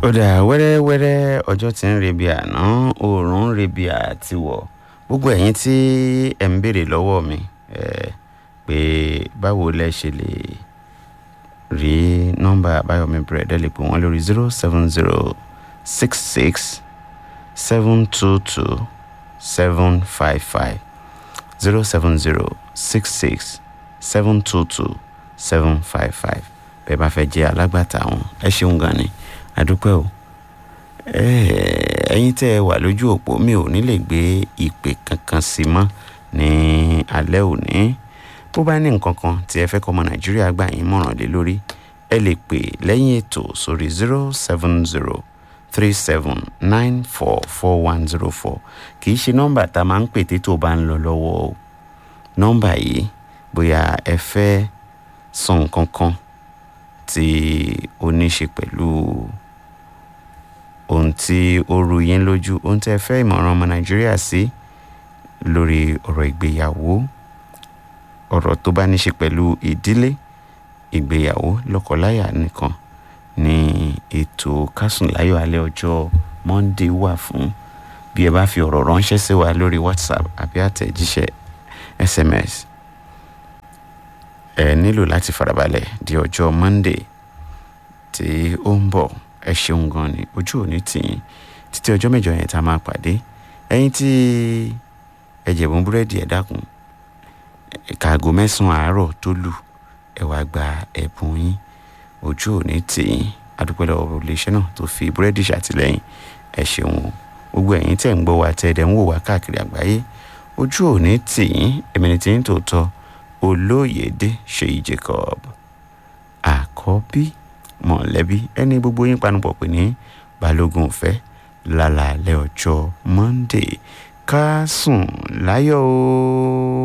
ó dà wẹ́rẹ́wẹ́rẹ́ ọjọ́ tí ń rebi àná oòrùn ń rebi àtiwọ̀ gbogbo ẹ̀yin tí ẹ̀ ń béèrè lọ́wọ́ mi eh, pé báwo lẹ ṣe lè rí nọ́mbà àbáyọ̀mí bẹ̀rẹ̀ lè pè wọ́n lórí zero seven zero six six seven two two seven five five zero seven zero six six seven two two seven five five bẹ́ẹ̀ bá fẹ́ jẹ́ alágbàtà wọn ẹ ṣeun gan ni àdúpẹ́ o ẹ̀yin tẹ́ ẹ wà lójú òpó mi ò ní lè gbé ìpè kankan sí mọ́ ní alẹ́ òní bó bá ní nǹkan kan tí ẹ fẹ́ kọ́ ọmọ nàìjíríà gbà yín mọ̀ràn lé lórí ẹ lè pè lẹ́yìn ètò sórí zero seven zero three seven nine four four one zero four kì í ṣe nọ́mbà tá a máa ń pè tí tó bá ń lọ lọ́wọ́ o nọ́mbà yìí bóyá ẹ fẹ́ sọ nǹkan kan tí ó ní ṣe pẹ̀lú ohun tí ó ru yín lójú ohun tí ẹ fẹ́ ìmọ̀ràn ọmọ nàìjíríà sí lórí ọ̀rọ̀ ìgbéyàwó ọ̀rọ̀ tó bá ní ṣe pẹ̀lú ìdílé ìgbéyàwó lọ́kọláya nìkan ní ètò kásùnláyọ̀ alẹ́ ọjọ́ monday wà fún bí ẹ bá fi ọ̀rọ̀ ránṣẹ́ sí wa lórí whatsapp àbí àtẹ̀jíṣẹ́ sms ẹ nílò láti farabalẹ̀ di ọjọ́ monday tí ó ń bọ̀ ẹ ṣeun gan ni ojú òní tìyín títí ọjọ́ mẹ́jọ yẹn tá a máa pàdé ẹ̀yin tí ẹ jẹ̀bùn búrẹ́dì ẹ̀ dákun kaago mẹ́sàn-án àárọ̀ tó lù ẹ wá gba ẹ̀bùn yín ojú òní tìyín adúpẹ́ lọ́wọ́ iléeṣẹ́ náà tó fi búrẹ́dì ṣàtìlẹ́yìn ẹ ṣeun o gbogbo ẹ̀yin tẹ̀ ń gbọ́ wa tẹ̀ ẹ̀dẹ̀ ń wò wá káàkiri àgbáyé ojú òní tìyín èmi ni tìyín tòótọ́ olóyèdè ṣèyí jacob àkọ́bí mọ̀lẹ́bí ẹni gbogbo yín panupọ̀ pè ní balógun ọ̀fẹ́ lálàálẹ̀ ọjọ́ monday ká sùn láyọ̀ o.